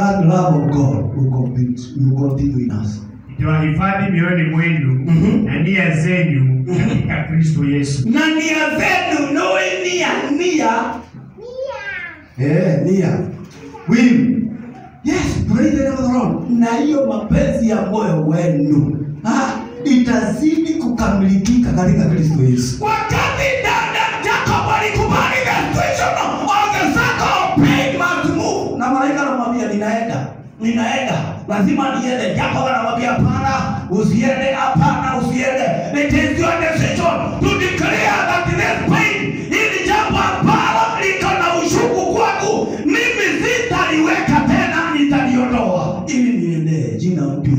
that love of God will continue, will continue in us. itawahifadhi mioyoni mwenu Mhm. na nia zenyu katika Kristo Yesu. na nia zenu nowe nia nia eh, nia will yes praise the name of the Lord na hiyo mapenzi ya moyo wenu ha, itazidi kukamilika katika Kristo Yesu wakati dada Jacob alikubali the vision of the circle of pain must move na malaika anamwambia ninaenda ninaenda lazima niende Jacob anamwambia hapana usiende hapana usiende it is your decision to declare that this pain hili jambo ambalo liko na ushuku kwangu mimi sitaliweka tena nitaliondoa ili niendee jina mpya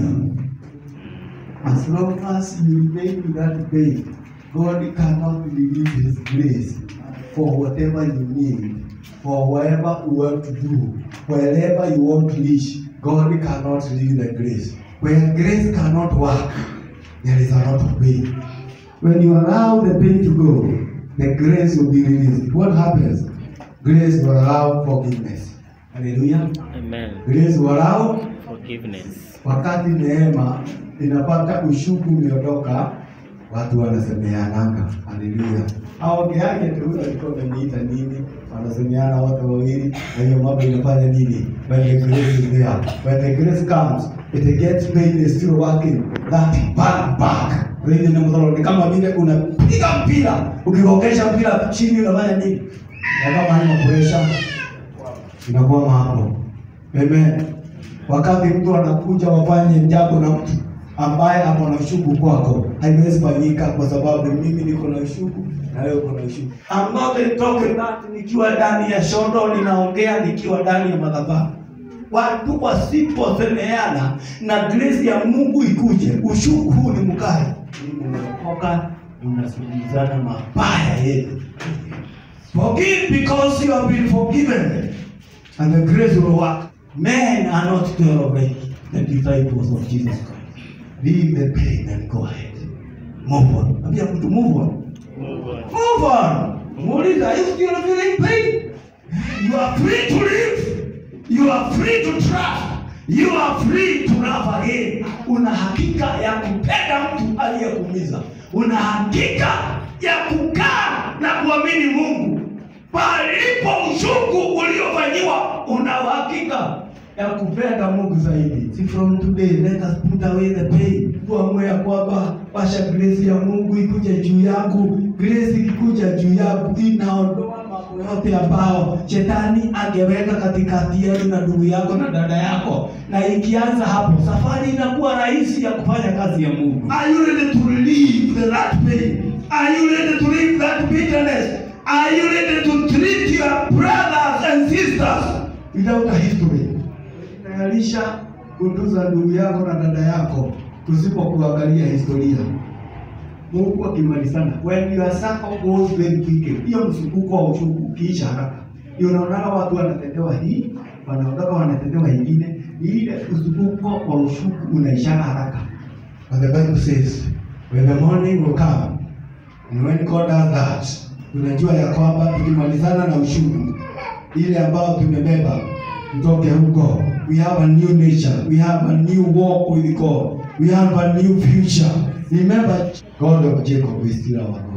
As long as you remain in that pain, God cannot release His grace for whatever you need, for whatever you want to do, wherever you want to reach. God cannot release the grace. When grace cannot work, there is a lot of pain. When you allow the pain to go, the grace will be released. What happens? Grace will allow forgiveness. Hallelujah. Amen. Grace will allow Forgiveness. wakati neema inapata ushuku umeondoka, watu wanasemeananga. Haleluya! aongeage tu huyu alikuwa ameniita nini, wanasemeana wote wawili, na hiyo mambo inafanya nini? When the grace is there, when the grace comes, it gets pain is still working that back back. Praise the name of the Lord. Ni kama vile unapiga mpira, ukigongesha mpira chini unafanya nini? Na kama haina pressure inakuwa hapo. Amen. Wakati mtu anakuja wafanye jambo na mtu ambaye ako na ushuku kwako, haiwezi fanyika kwa sababu mimi niko na ushuku na wewe uko na ushuku. I'm not talking that nikiwa ndani ya shondo ninaongea nikiwa ndani ya madhabahu. Watu wasiposemeana na grace ya Mungu ikuje, ushuku huu ni mkali, unaokoka unasujizana mabaya yetu. Forgive because you have been forgiven. And the grace will work. Men are not to tolerate the disciples of Jesus Christ. Leave the pain and go ahead. Move on. Ambia mtu move on. Move on. Move on. Muuliza, are you still feeling pain? You are free to live. You are free to trust. You are free to love again. Una hakika ya kupenda mtu aliyekuumiza. Una hakika ya kukaa na kuamini Mungu. Palipo ushuku uliofanyiwa, una uhakika ya kupenda Mungu zaidi. Si from today, let us put away the pain. Tuamue ya kwamba washa grace ya Mungu ikuje juu yangu. Grace ikikuja juu yangu inaondoa mambo yote ambao shetani angeweka katikati yenu na ndugu yako na dada yako, na ikianza hapo, safari inakuwa rahisi ya kufanya kazi ya Mungu. Are you ready to leave the that pain? Are you ready to leave that bitterness? Are you ready to treat your brothers and sisters without a history? Tayarisha kutunza ndugu yako na dada yako tusipokuangalia historia. Mungu akimalizana, when your circle goes very quickly, hiyo msukuko wa uchungu ukiisha haraka, ndio unaona watu wanatendewa hii, wanaondoka wanatendewa ingine, ni ile msukuko wa ushuku unaishana haraka. But the Bible says, when the morning will come, and when God does that, tunajua ya kwamba tukimalizana na ushuku ile ambayo tumebeba kutoke huko, we have a new nature, we have a new walk with God, we have a new future. Remember, God of Jacob is still our God.